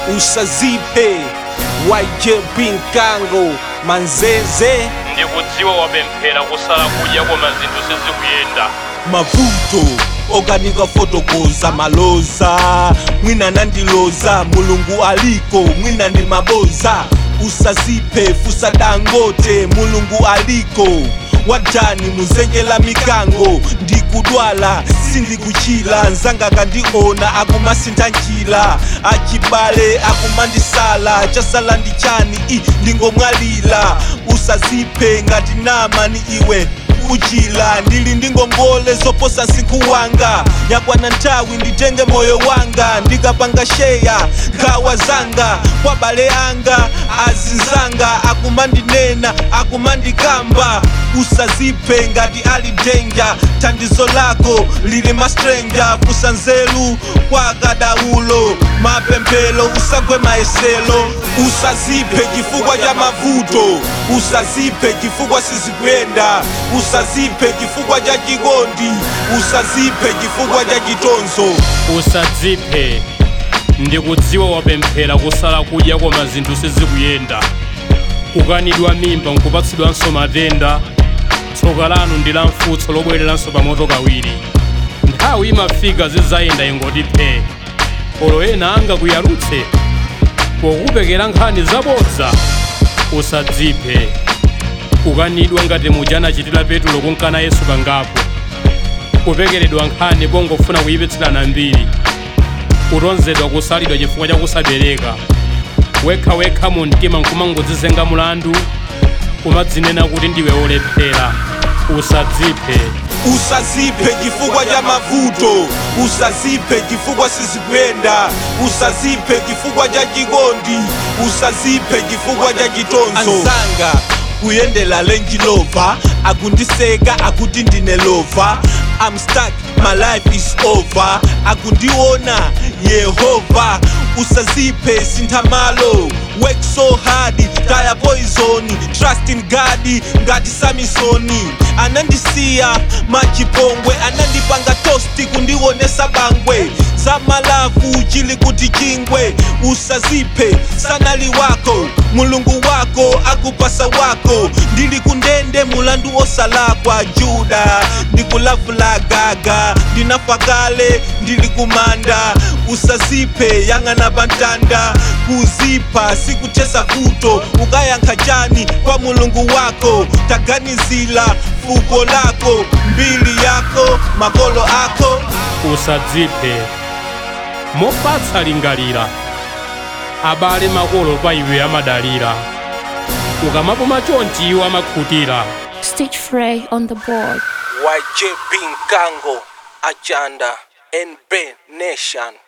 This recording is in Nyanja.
usazipe YJB Nkango manzeze ndikudziwa wapemphera kusala kudya koma zinthu sizikuyenda mavuto okanika fotokoza maloza mwina nandiloza mulungu aliko mwina ndi maboza usazipe fusa dangote mulungu aliko wadani muzenjela mikango ndikudwala sindikuchila nzanga kandiona akumasintha njila achibale akumandisala chasala ndi chani i ndingomwalira usazipe ngati namani iwe kuchila ndili ndi ngongole zoposa nsinkhu wanga yakwana nthawi nditenge moyo wanga ndikapanga sheya nkhawa zanga kwa bale anga azinzanga akumandinena akumandikamba usazipe ngati ali denja thandizo lako lili mastrenja fusa nzeru kwa kadaulo mapemphero usagwe mayeselo usazipe chifukwa cha mavuto usazipe chifukwa sizikuyenda usazipe chifukwa cha chikondi usazipe chifukwa cha chitonzo usadziphe ndikudziwa wapemphera kusala kudya koma zinthu sizikuyenda kukanidwa mimba nkupatsidwanso matenda tsoka lanu ndi la mfutso lobwereranso pamoto kawiri nthawi imafika zidzayenda ingoti phe olo ena angakuyalutse pokupekera nkhani zabodza usadziphe kukanidwa ngati muja anachitira petulo kunkana yesu kangapo kupekeredwa nkhani pongofuna kuyipitsilana mbiri kutonzedwa kusalidwa chifukwa cha kusabereka wekhawekha mu mtima nkumangodzizenga mulandu kumadzinena kuti ndiwe olephera usadziphe usazipe chifukwa cha mavuto usazipe chifukwa sizikuyenda usazipe chifukwa cha chikondi usazipe chifukwa cha chitonzo anzanga kuyendela lenji lova akundiseka akuti ndine lova I'm stuck, my life is over akundiona yehova usazipe sinthamalo work so hard taya poison trust in god ngati samisoni anandisiya machipongwe anandipanga tosti kundionesa bangwe za malafu chili kuti chingwe usazipe sanali wako mulungu wako akupasa wako ndili kundende mulandu osalakwa juda ndikulavula gaga ndinafa kale ndili kumanda usazipe yang'ana pantanda kuzipa sikuchesa kuto ukayankha chani kwa mulungu wako taganizila fuko lako mbili yako makolo ako usadziphe mofatsa lingalira abale makolo pa iwe amadalira ukamapuma chonchi iwo amakhutira Stitch Frey on the board. YJB Nkango Achanda NB Nation